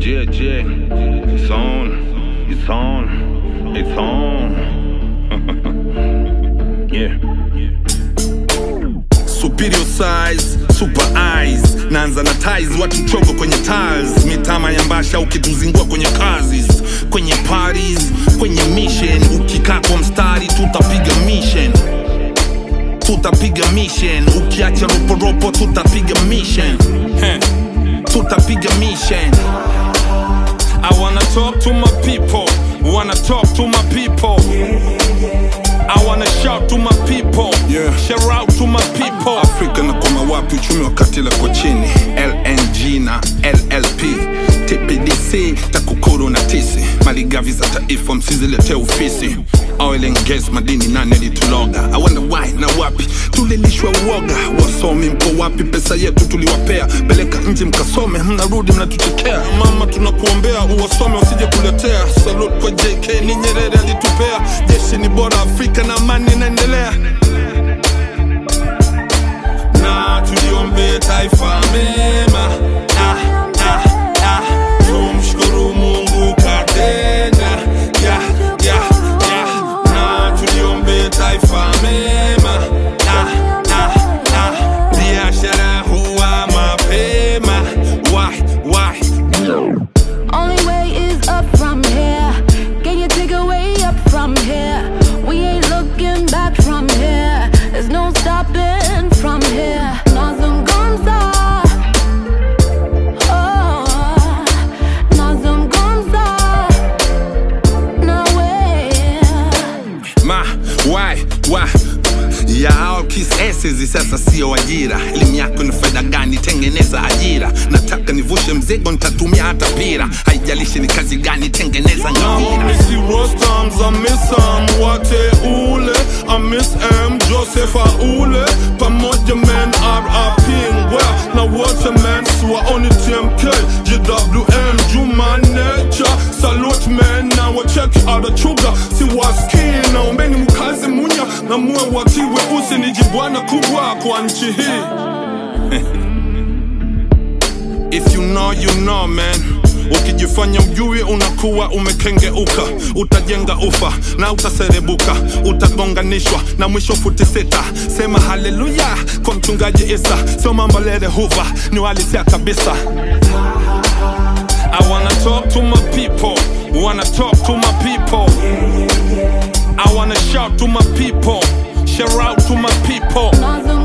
Yeah, yeah, it's on, it's on, it's on. yeah. Superior size, super eyes Naanza na ties, watu chogo kwenye tiles Mitama ya mbasha ukituzingua kwenye kazi Kwenye parties, kwenye mission Ukikaa kwa mstari tutapiga mission Tutapiga mission Ukiacha roporopo tutapiga mission Heh. Tutapiga mission I wanna talk to my people Wanna talk to my people I wanna shout to my people Yeah. Shout out to my people Afrika na koma wapi uchumi wakati lako chini LNG na LLP TPDC TAKUKURU na tisi maligavi za taifa msizilete ufisi Oil and gas madini nane lituloga I wonder why na wapi tulilishwa uoga wasomi mko wapi pesa yetu tuliwapea peleka nje mkasome mnarudi mnatuchekea mama tunakuombea uwasome usije kuletea salute kwa JK ni Nyerere alitupea jeshi ni bora Afrika na amani inaendelea na tuliombe taifa mema ah, ah, ah. tumshukuru mungu katenda ya, ya, ya. na tuliombe taifa mema ah, ah, ah. biashara huwa mapema why, why? Only way is up from here. Can you take a way up from here? We ain't looking back from here. There's no stopping from here. Nazungumza. Oh, nazungumza. Nawe. ma why why ya kisesi hizi sasa sio ajira elimu yako ni faida gani tengeneza ajira nataka nivushe mzigo nitatumia hata pira haijalishi ni kazi gani tengeneza ngawira Missy Rostams, I miss Sam Wate Ule I miss M Joseph Aule Pamoja man RIP Ngwea na wote man Swa oni TMK GWM Juma Nature Salute man na wacheki adachuga Si waski naombeni mkaze munya na muwe watiwe usi ni jibwana kubwa kwa nchi hii if you know you know man ukijifanya ujui unakuwa umekengeuka utajenga ufa na utaserebuka utagonganishwa na mwisho futi sita sema haleluya kwa mchungaji isa sio mambo lele huva ni walisia kabisa I wanna talk to my people wanna talk to my people I wanna shout to my people shout out to my people Nazungumza.